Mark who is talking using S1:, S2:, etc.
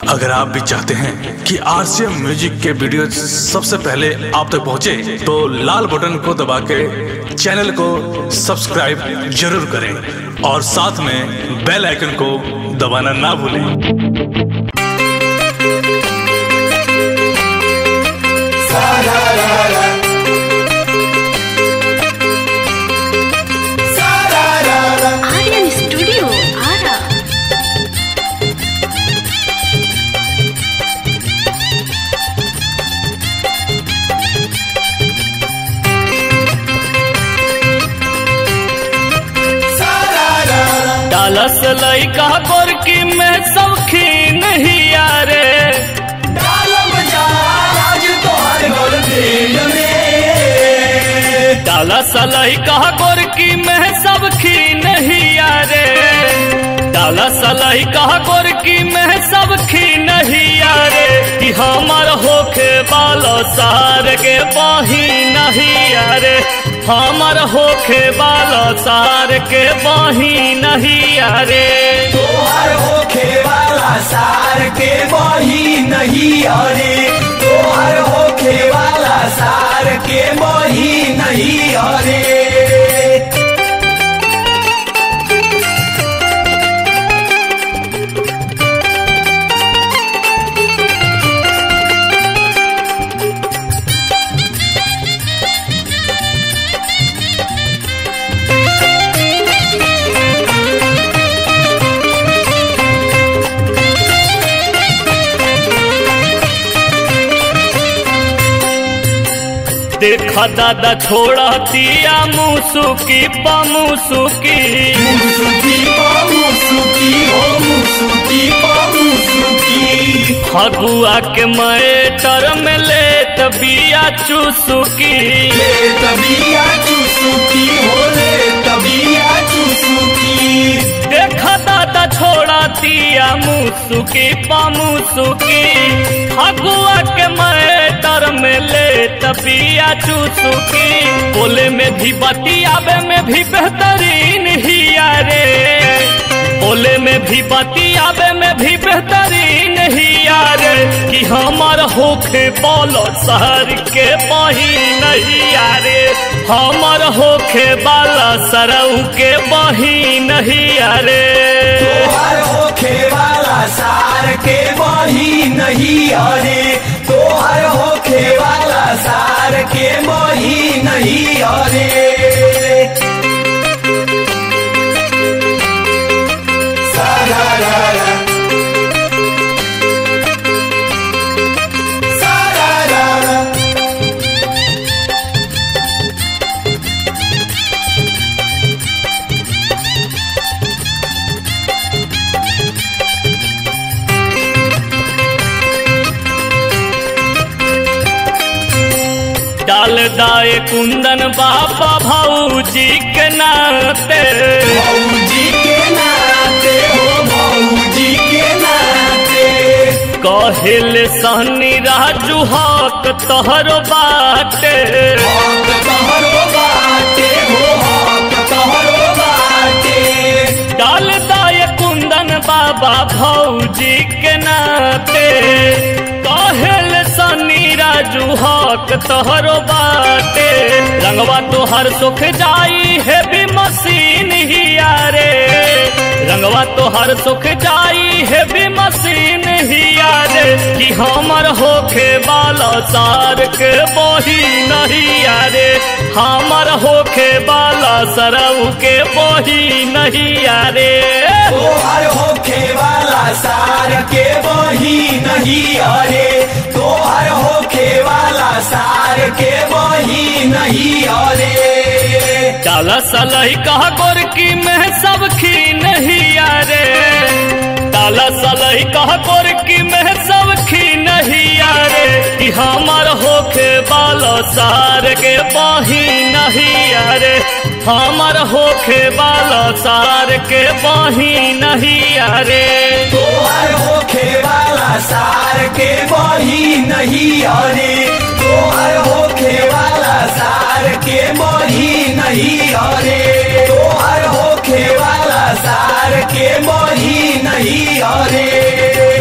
S1: अगर आप भी चाहते हैं कि आरसीएम म्यूजिक के वीडियो सबसे पहले आप तक पहुंचे, तो लाल बटन को दबा के चैनल को सब्सक्राइब जरूर करें और साथ में बेल आइकन को दबाना ना भूलें
S2: Aryan Studio, Ara.
S3: डालस लइका गोरकी में सौखी नहीं यारे डालस लइका गोरकी में सौखी नहीं यारे डालस लइका गोरकी में सौखी नहीं यारे कि हमर होखे बालो सार के बाही नहीं यारे हमर होखे बालो सार के बाही नहीं यारे
S4: तोहर होखे वाला सार के बही नहीं अरे तोहर होखे वाला सार के बही नहीं अरे
S3: देखा दादा छोड़ा दिया मुसुकी पमुसुकी
S4: मुसुकी मुसुकी हो मुसुकी मुसुकी
S3: फगुआ के मैटर में लेत बिया चुसुकी
S4: ले तबिया चुसुकी हो ले तबिया चुसुकी
S3: देखा दादा छोड़ा दिया मुसुकी पमुसुकी फगुआ के मैटर में लेत बिया चुसुकी बोले में भी बतियाबे में भी बेहतरीन ही रे बोले में भी बतियाबे में भी बेहतरीन ही यार कि हमार होखे बोलो शहर के बही नहीं यारे हमार होखे बाला सरऊ के बही नहीं यारे
S4: तोहर होखे वाला सार के बही नहीं अरे तोहर होखे वाला सार के बही नहीं अरे सारा रा रा। सारा रा रा।
S3: डाल दाए कुंदन बाबा भाऊजी के नाते
S4: भौजी के नाते हो भौजी के नाते
S3: कहिल सहनी राजू हक तोहरो बाटे
S4: हक तोहरो बाटे हो हक तोहरो बाटे
S3: डाल दाए कुंदन बाबा भौजी के नाते कहेल सनी राजू हक तोहरो बाटे रंगवा तोहर सुख जाई है भी मशीन ही यारे रंगवा तोहर सुख जाई है भी मशीन ही यारे कि हमर होखे बाला सार के बोही नहीं यारे हमर होखे बाला सरऊ के बोही नहीं यारे
S4: तोहर होखे वाला सार के बही नहीं अरे तोहर होखे वाला सार के बही नहीं अरे
S3: डाला सलही कहा गोरकी में सब खी नहीं यारे डाला सलही कहा गोरकी में सब खी नहीं यारे कि हमार होखे बालो सार के बाही नहीं यारे हमार होखे बालो सार के बाही नहीं यारे
S4: तोहर होखे वाला सार के बही नहीं अरे तोहर होखे वाला सार के बही नहीं अरे तोहर होखे वाला सार के बही नहीं अरे